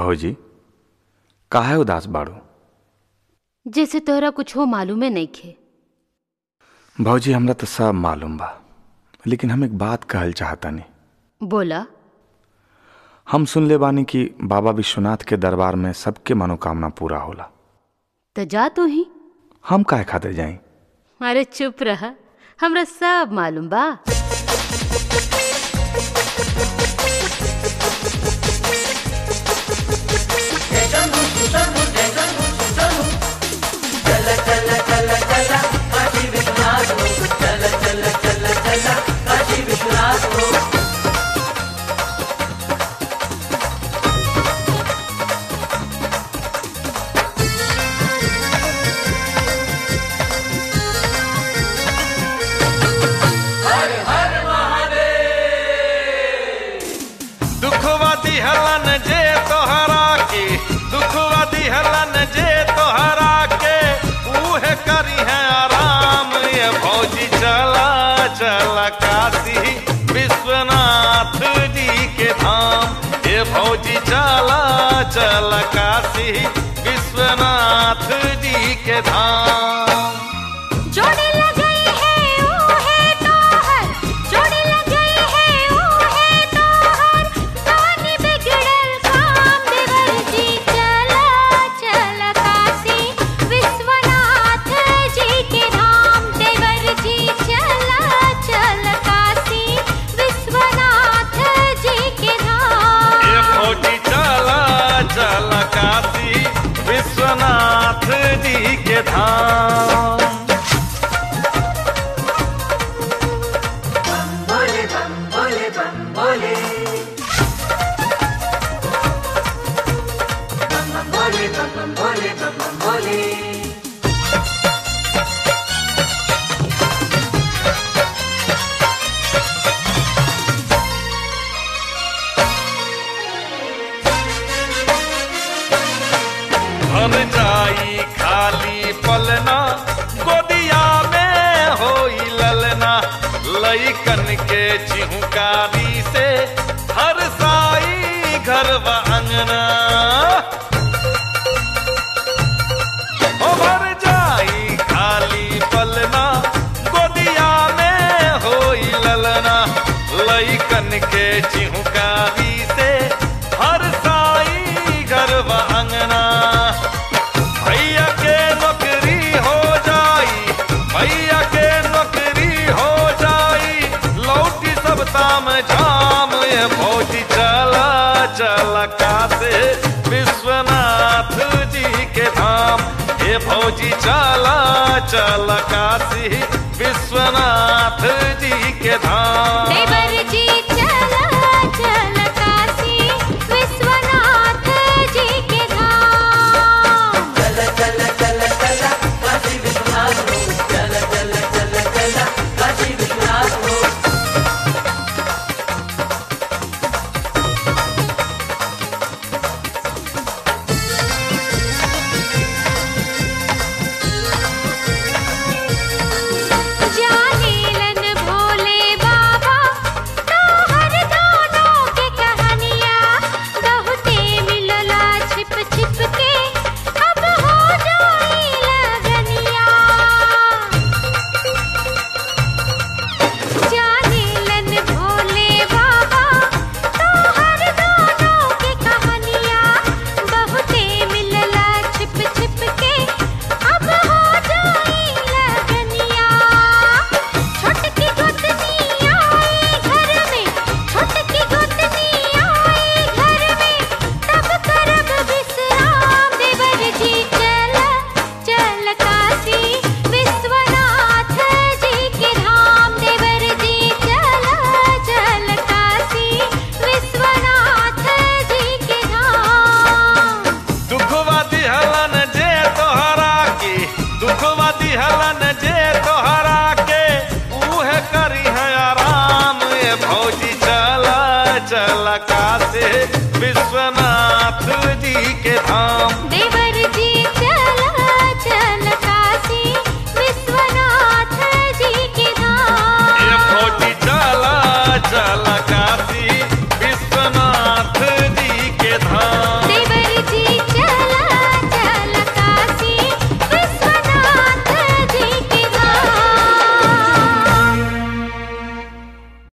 भौजी काहे उदास बाड़ू जैसे तोहरा कुछ हो मालूमे नइखे भौजी हमरा तो सब मालूम बा लेकिन हम एक बात कहल चाहतानी बोला हम सुन ले बानी कि बाबा विश्वनाथ के दरबार में सबके मनोकामना पूरा होला तो जा तू ही हम काहे खातिर जाई अरे चुप रहा हमरा सब मालूम बा दुखवा दिहलन जे तोहरा के दुखवा दिहलन जे तोहरा के उहे करी है आराम ये भौजी चला चला काशी विश्वनाथ जी के धाम ये भौजी चला चला काशी विश्वनाथ जी के धाम जोड़ी लगई है ओ है तोहर जोड़ी लगई है ओ है तोहर कानी बिगड़ल काम देवर जी चला चला काशी विश्वनाथ जी के धाम देवर जी चला चला काशी विश्वनाथ जी के धाम ये फौजी चला चला काशी विश्वनाथ जी के धाम भर जाई खाली पलना गोदिया में होई ललना लइकन के चिहुकारी से हर साई घर व अंगना ओ भर जाई खाली पलना गोदिया में होई ललना लइकन के चिहुकारी से हर साई घर व अंगना भैया के नौकरी हो जाई भैया के नौकरी हो जाई लौटी सब ताम झाम ये फौजी चला चला कासे विश्वनाथ जी के धाम ये फौजी चला चला काशी विश्वनाथ जी के धाम देवर जी